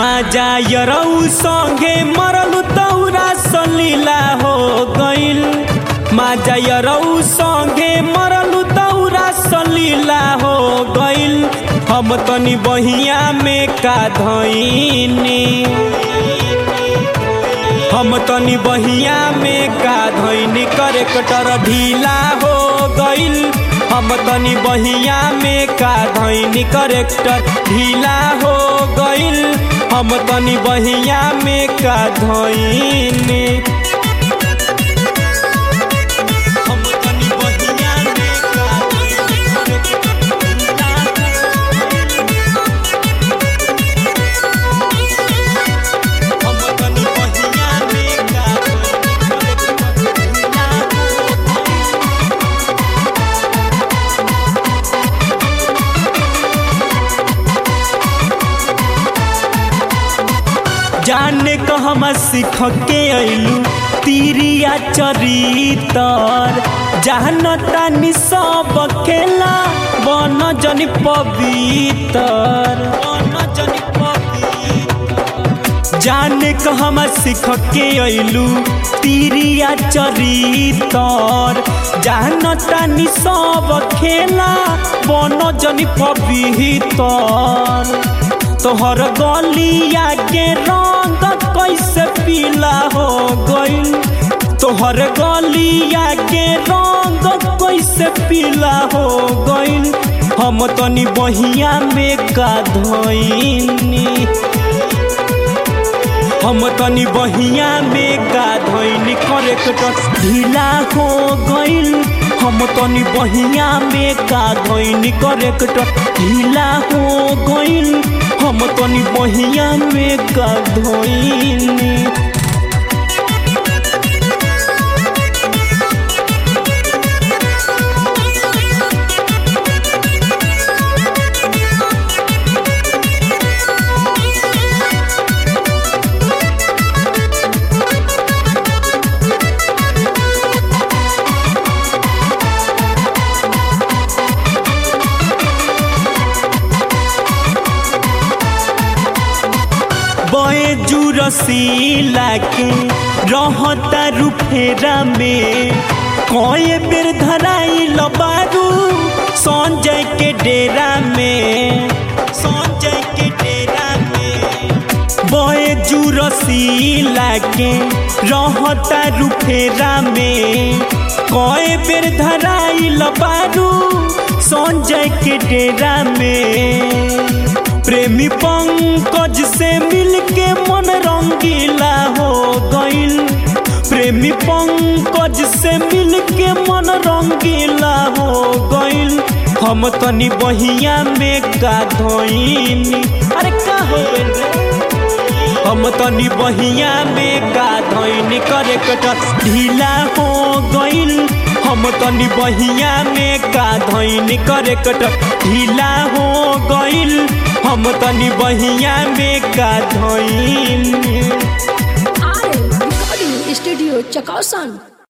माजा यरऊ संगे मरलू तौरा सलीला हो गइल माजा यरऊ संगे मरलू तौरा सलीला हो गइल हम तनी बहिया में का धइनी हम तनी बहिया में का धइनी करे कटर ढीला हो गइल हम तनी बहिया में का धइनी करेक्टर ढीला हो गइल हम तनी बहिया में का धइनी हम तनी बहिया में का धइनी corrector ढीला हम तनी बहिया में का धइनी corrector ढीला जाने कहमा सीख के अइलू तीरिया चरितर जानता नि सब खेला बन जनि पवितर बन जनि पवितर जाने कहमा सीख के अइलू तीरिया चरितर जानता नि सब खेला बन जनि पवितर तोहर गलिया के रंग कैसे पीला हो गइल तोहर गलिया के रंग कैसे पीला हो गइल हम तनी बहिया में का धइनी हम तनी बहिया में का धइनी करेक्टर ढीला हो गइल हम तनी बहिया में का धइनी करेक्टर ढीला हो गइल हम तनी बहिया में का धइनी बए जुरसीला के रहता रुफेरा में कए बेर धराइल बारू संजय के डेरा में संजय के डेरा में बए जुरसीला के रहता रुफेरा में कए बेर धराइल बारू संजय के डेरा में प्रेमी पंकज से मिलके मन रंगीला हो गइल प्रेमी पंकज से मिलके मन रंगीला हो गइल हम तनी बहिया में का धइनी अरे का हो गइल रे हम तनी बहिया में का धइनी करे कटर ढीला हो गइल हम तनी बहिया में का धइनी करे कटर ढीला हो गइल हम तनी बहिया में का धइनी आर रिकॉर्डिंग स्टूडियो चकौसन